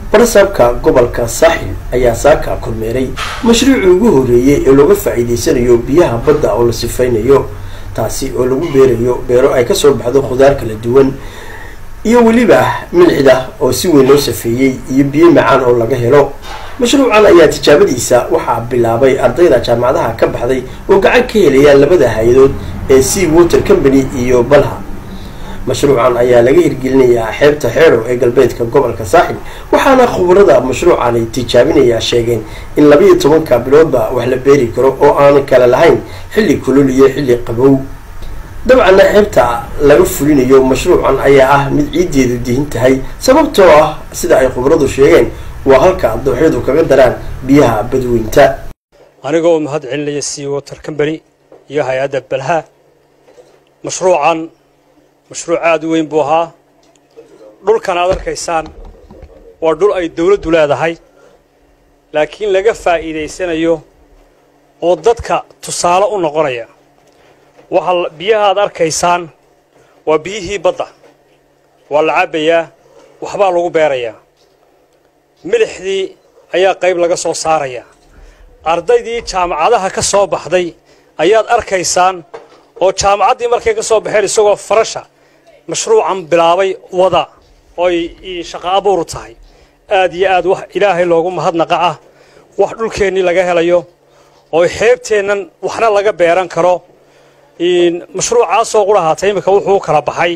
barsaabka gobolka saaxil ayaa saaka kormeeray mashruucii ugu horeeyey ee looga faa-iideysanayo biyaha badda oo la sifeynayo taasi oo lagu beerayo beero ay kasoo baxdo khudaar kala duwan iyo weliba milcida oo si weyn loo safeeyey iyo biyo macaan oo laga helo mashruucan ayaa tijaabadiisa waxaa bilaabay ardayda jaamacadaha ka baxday oo gacan ka helayaan labada hay-adood ee sea water company iyo balha mashruucan ayaa laga hirgelinayaa xeebta xeero ee galbeedka gobolka saaxil waxaana khubarada mashruucan ay tijaabinayaa sheegeen in labayo tobanka biloodba wax la beeri karo oo aan kala lahayn xilli kulul iyo xilli qabow dabcanna xeebta laga fulinayo mashruucan ayaa ah mid ciiddeedu dihin tahay sababtoo ah sida ay khubaradu sheegeen waa halka dooxyadu kaga daraan biyaha badweynta aniga oo mahad celinaya sea water company iyo hay-adda balha mashruucan mashruuc aada u weyn buu ahaa dhulkan aad arkaysaan waa dhul ay dawladdu leedahay laakiin laga faa'iidaysanayo oo dadka tusaale u noqonaya waxaa biyaha aad arkaysaan waa biyihii badda waa la cabbayaa waxbaa lagu beerayaa milixdii ayaa qayb laga soo saarayaa ardaydii jaamacadaha ka soo baxday ayaad arkaysaan oo jaamacaddii markay ka soo baxeen isagoo farasha mashruucan bilaabay wada oy shaqo abuuru tahay aad iyo aad wax ilaahay loogu mahadnaqa ah wax dhulkeennii laga helayo oo xeebteennan waxna laga beeran karo mashruucaasoo qura haata iminka wuxuu kala baxay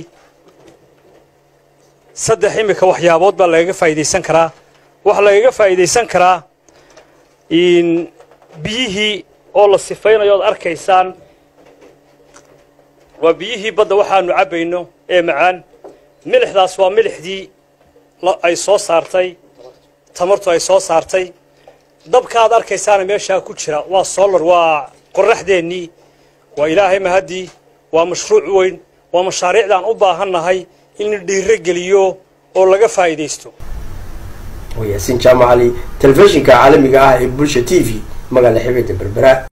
saddex iminka waxyaabood baa lagaga faa'iidaysan karaa waxaa lagaga faa'iidaysan karaa biyihii oo la sifaynayo oad arkaysaan waa biyihii badda waxaanu cabbayno ee macaan milixdaas waa milixdii ay soo saartay tamartu ay soo saartay dabka aad arkaysaana meeshaa ku jira waa solar waa qorraxdeennii waa ilaahay mahaddii waa mashruuc weyn waa mashaariicdaan u baahannahay in la dhiiro geliyo oo laga faa'iidaysto waa yaasiin jaamacali telefishinka caalamiga ah ee bulsha t v magaala xibida berbera